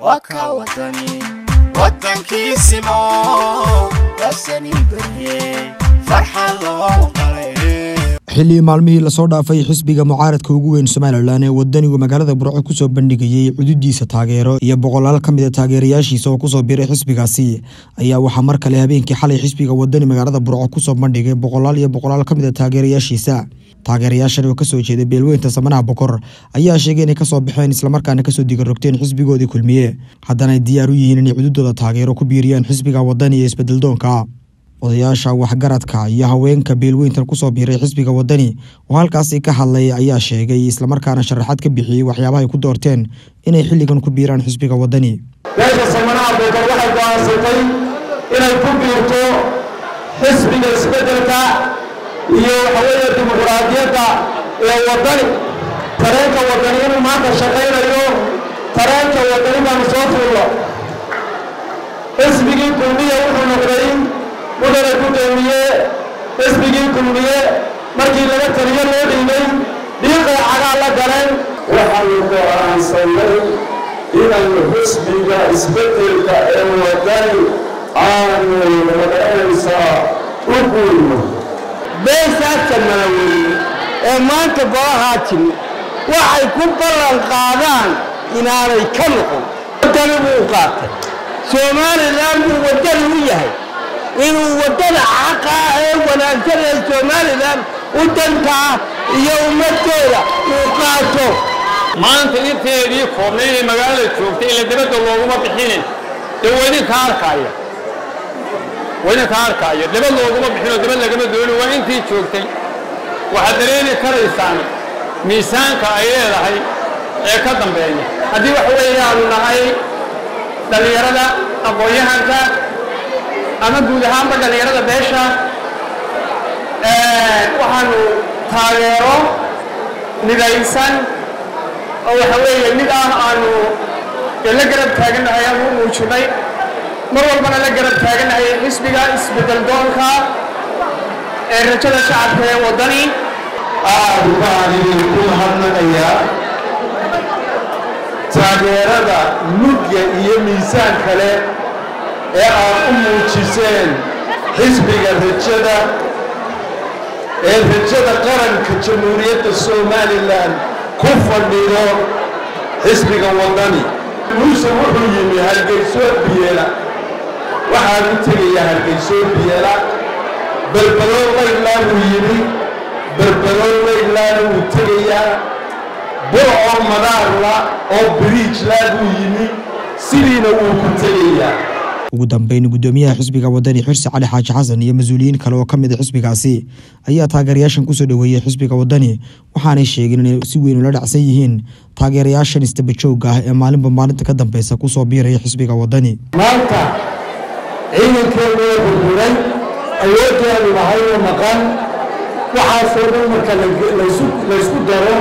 waa ka wadani wadankiisimo wasani berye farxad loo qalay xilli maalmihii lasoo dhaafay xisbiga mucaaradka ugu weyn somalilan ee wadanigu magaalada burco kusoo bandhigayey cududiisa taageero iyo boqolaal ka mid a taageerayaashiisa oo kusoo biray xisbigaasi ayaa waxaa mar kale habeenkii xalay xisbiga wadani magaalada burco kusoo bandhigay boqolaal iyo boqolaal ka mid a taageerayaashiisa taageerayaashan oo kasoo jeeda beelweynta samanaha bokor ayaa sheegay inay kasoo baxeen islamarkaana kasoo digarogteen xisbigoodii kulmiye haddana ay diyaar u yihiin inay cududooda taageero ku biiriyaan xisbiga wadani iyo isbedeldoonka odayaasha waxgaradka iyo haweenka beelweyntan kusoo biiray xisbiga wadani oo halkaasi ka hadlay ayaa sheegay islamarkaana sharaxaad ka bixiyey waxyaabahay ku doorteen inay xilligan ku biiraan xisbiga wadani beesha samanaha bokor waxay go'aansatay inay ku biirto xisbiga isbeddelka iyo waxaweeye dimuquraadiyadda ee wadani tareenka wadani inuu maanta shaqaynayo tareenka wadani baanu soo fuulno xisbigii kulmiye wuxuu noqday mudane gudoomiye xisbigii kulmiye markii laga taliyo loo dhiibay dhiiqay cagaa la galeen waxaanu go'aansannay inaynu xisbiga isbeddelka ee wadani aanu magaranaysaa u guurno beeshaadka malaweyne ee maanta golahaa timi waxay ku ballan qaadaan inaanay ka noqon wadani buu qaatay somalilan buu wadani u yahay inuu waddada xaqa ah ee wanaagsan ee somalilan u dantaa iyo ummadooda uu qaato maanta inteedii koobnay inay magaalada joogtay ila dibadda looguma bixinin dee waa idinka arkaya waa idinka arkaya dibad looguma bixinoo dibad lagama dooni waa intii joogtay waxaad dareemi karaysaan miisaanka ay leedahay ee ka dambeeya haddii waxa weeyaanu nahay dhallinyarada aqoon-yahanka ama guud ahaanba dhallinyarada beesha waxaanu taageero midaysan oo waxa weeye mid ah aanu la garab taagannahay ama u muujinay mar walbana la garab taagannahay xisbiga isbeddel doonka ee rajada shacabka ee waddani aad baan idinku mahadnaqayaa taageerada mugya iyo miisaan kale ee aad u muujiseen xisbiga rajada ee rajada qaranka jamhuuriyadda somalilan ku fadhido xisbiga waddani muuse wuxuu yimi hargeysoo biyeela waxaan u tegayaa hargeysoo biyeela balbaloo laylaan uu yimi balbaloo laylaan wuu tegayaa bur oo madaarla oo biriijlaan uu yimi sidiina wuu ku tegayaa ugu dambeyn gudoomiyaha xisbiga wadani xirsi cali xaaji xasan iyo mas-uuliyiin kale oo ka mid a xisbigaasi ayaa taageerayaashan kusoo dhoweeyey xisbiga wadani waxaanay sheegeen inay si weyn ula dhacsan yihiin taageerayaashan istabajooga ah ee maalinba maalinta ka dambeysa kusoo biiraya xisbiga wadani maanta ciidankeenu oo burburay awooddeenu lahay oo maqan waxaasoo dhan marka laysku daro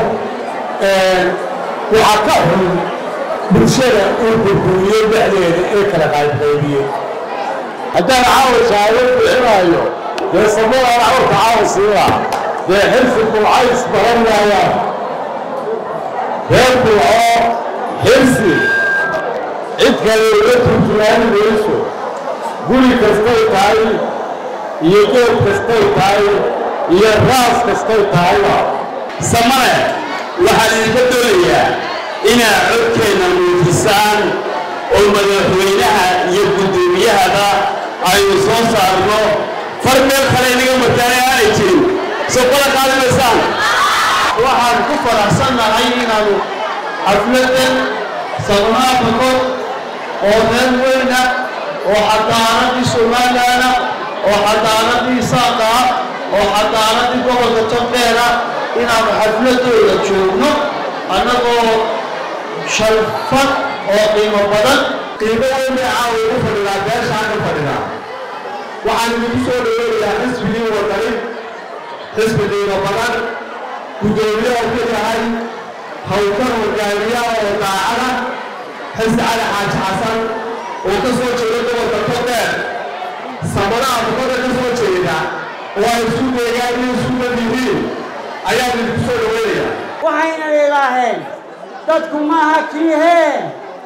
waxaa ka xun bulshada uu burburiyo dhexdeeda ee kala qaybqaybiye haddaan caawa shahaado bixinaayo dee samadaan cawrka caawa siimaa dee xirsi bulcays baran maayaan reer bulco xirsi cid kale uga turjumaani mayso guri kastay tahay iyo goob kastay tahay iyo raas kastay tahayba samane waxaan idinka doonayaa inaad codkeenna muujisaan oo madaxweynaha iyo guddoomiyahaba aynu soo saarno far meel kale inaga mataanay aanay jirin soo kala qaadanaysaan waxaan ku faraxsannahay inaanu xafladan sabnaa bakor oo meel weyna oo xadaanadii somalilaana oo xadaanadii saaqa oo xadaanadii gobolka jabdeena inaanu xafladooda joogno annagoo shalfad oo qiimo badan qiimo weyn bay caawa ugu fadhinaa beeshaan ka fadhinaa waxaan idinku soo dhaweynayaa xisbigii wadani xisbi qiimo badan guddoomiyaha ku yahay hawkan hogaamiyaha oo daacada xisbi cali xaaji xasan oo ka soo jeeda gobolka todheer samadaha bukada ka soo jeeda oo ay isu deegaan iyo isu mad yihiin ayaan idinku soo dhaweynayaa waxayna idhaaheen dadku maaha kiihee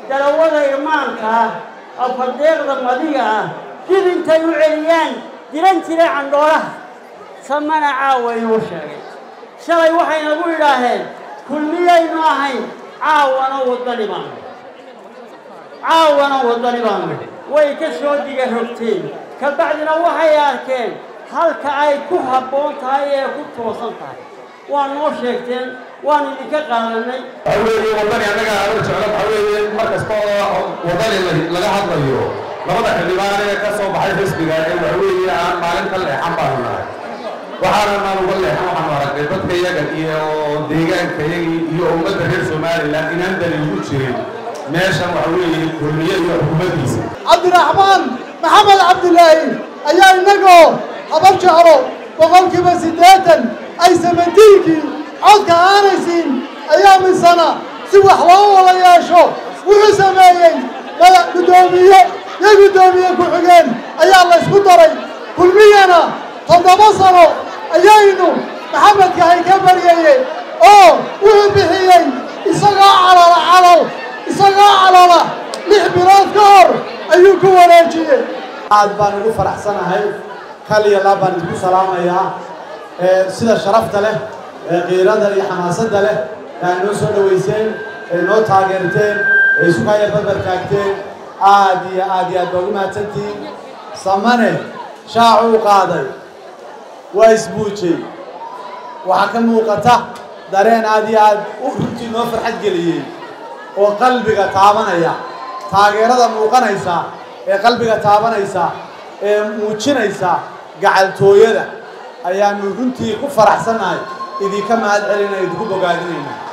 darawada irmaanka ah afardeeqda madiga ah dib intay u celiyaan diran jiray candhoolaha samana caawa inuu sheegay shalay waxay nagu idhaaheen kulmiyaynu ahayn caawana waddani baanu caawana waddani baanu way ka soo diga rogteen ka bacdina waxay arkeen halka ay ku habboon tahay ee ku toosan tahay waa noo sheegteen waanu idinka qaadanay waxa weeye waddani annaga aanu jeclo waxa weeye mar kasta oo waddani laga hadlayo labada xildhibaan ee ka soo baxay xisbiga ee waxa weeye aan maalin ka leexan baanu nahay waxaana maan uga leexan waxaanu aragnay dadka iyaga iyo deegaanka iyagii iyo ummadda reer somalilan inaan dani ugu jirin meeshan waxa weeye kulmiye iyo xukuumaddiisa cabdiraxmaan maxamed cabdilaahi ayaa innagoo habar jeclo boqolkiiba siddeetan ay samadiinkii codka aanay siin ayaa misana si wax loo wada yeesho wuxuu sameeyey madax guddoomiye iyo guddoomiye ku-xigeen ayaa la ysku daray kulmiyana toddoba sano ayaynu maxamedkahay ka baryayey oo wuxuu bixiyey isagoo calala calal isagoo calala lix bilood ka hor ayuu ku wareejiyey aad baan ugu faraxsanahay kal iyo laab baan isku salaamayaa sida sharafta leh ee qiirada iyo xamaasadda leh ee ay noo soo dhoweyseen ee noo taageerteen ee isukaya barbar taagteen aad iyo aad iyo aad baa ugu mahadsantihiin samane shaacuu qaaday waa isbuujay waxaa ka muuqata dareen aad iyo aad u runtii noo farxad geliyey oo qalbiga taabanaya taageerada muuqanaysa ee qalbiga taabanaysa ee muujinaysa gacaltooyada ayaanu runtii ku faraxsannahay idinka mahad celinaya idinku bogaadinayna